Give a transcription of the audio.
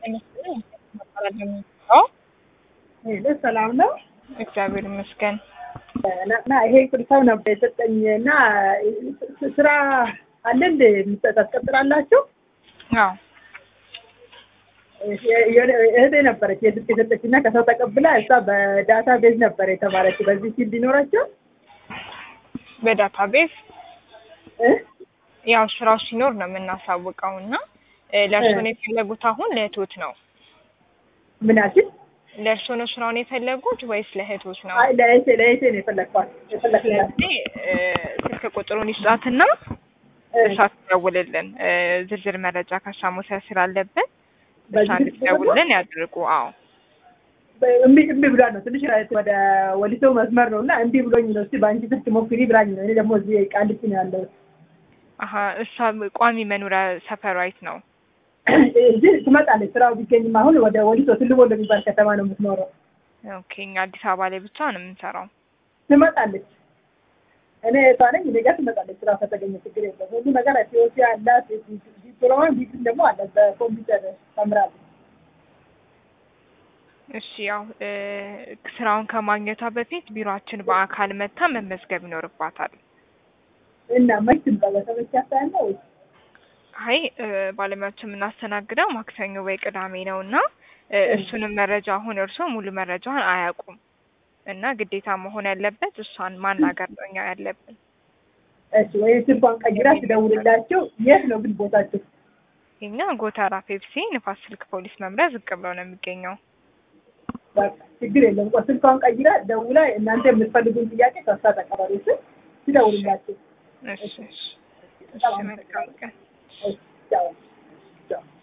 ሄሎ ሰላም ነው። እግዚአብሔር ይመስገን። እና ይሄ ሰው ነበር የሰጠኝ እና ስራ አለ እንደ ታስቀጥላላችሁ? አዎ እህቴ ነበረች የስልክ የሰጠች እና ከሰው ተቀብላ እሷ በዳታ ቤዝ ነበር የተማረች። በዚህ ፊልድ ይኖራቸው በዳታ ቤዝ እ ያው ስራው ሲኖር ነው የምናሳውቀው እና ለእርሶ ነው የፈለጉት አሁን ለእህቶት ነው? ምን ያልሽኝ? ለእርሶ ነው ስራውን የፈለጉት ወይስ ለእህቶት ነው? አይ ለእህቴ ለእህቴ ነው የፈለግኳት የፈለግላት ስለዚህ ስልክ ቁጥሩን ይስጣትና እሷ ትደውልልን። ዝርዝር መረጃ ከእሷ መውሰድ ስላለብን እሷ እንድትደውልልን ያድርጉ። አዎ እምቢ እምቢ ብሏል ነው ትንሽ ወደ ወሊሶ መስመር ነው እና እምቢ ብሎኝ ነው። እስኪ በአንቺ ስልክ ሞክሪ ብላኝ ነው። እኔ ደግሞ እዚህ ቃሊቲ ነው ያለው። አሀ እሷ ቋሚ መኖሪያ ሰፈሯ የት ነው? እዚህ ትመጣለች። ስራው ቢገኝም አሁን ወደ ወሊሶ ትልቦ እንደሚባል ከተማ ነው የምትኖረው። ኦኬ እኛ አዲስ አበባ ላይ ብቻ ነው የምንሰራው። ትመጣለች። እኔ እሷ ነኝ። እኔ ጋር ትመጣለች። ስራ ከተገኘ ችግር የለም። ሁሉ ነገር ቲዮሲ አላት። ዲፕሎማ ዲግሪ ደግሞ አላት። በኮምፒውተር ተምራለች። እሺ ያው ስራውን ከማግኘቷ በፊት ቢሮአችን በአካል መታ መመዝገብ ይኖርባታል። እና መች ትምጣ? በተመቻት ሰዓት ነው ወይስ አይ ባለሙያዎችን የምናስተናግደው ማክሰኞ ወይ ቅዳሜ ነው እና እሱንም መረጃ አሁን እርስዎ ሙሉ መረጃውን አያውቁም እና ግዴታ መሆን ያለበት እሷን ማናገር ነው እኛ ያለብን። እሺ ወይ ስልኳን ቀይራ ትደውልላቸው። የት ነው ግን ቦታቸው? እኛ ጎተራ ፔፕሲ ንፋስ ስልክ ፖሊስ መምሪያ ዝቅ ብሎ ነው የሚገኘው። በቃ ችግር የለም። ቆይ ስልኳን ቀይራ ደውላ እናንተ የምትፈልጉን ጥያቄ ከሷ ተቀበሉ ስል ትደውልላቸው። እሺ እሺ እሺ መልካም ቀን። ቻው ቻው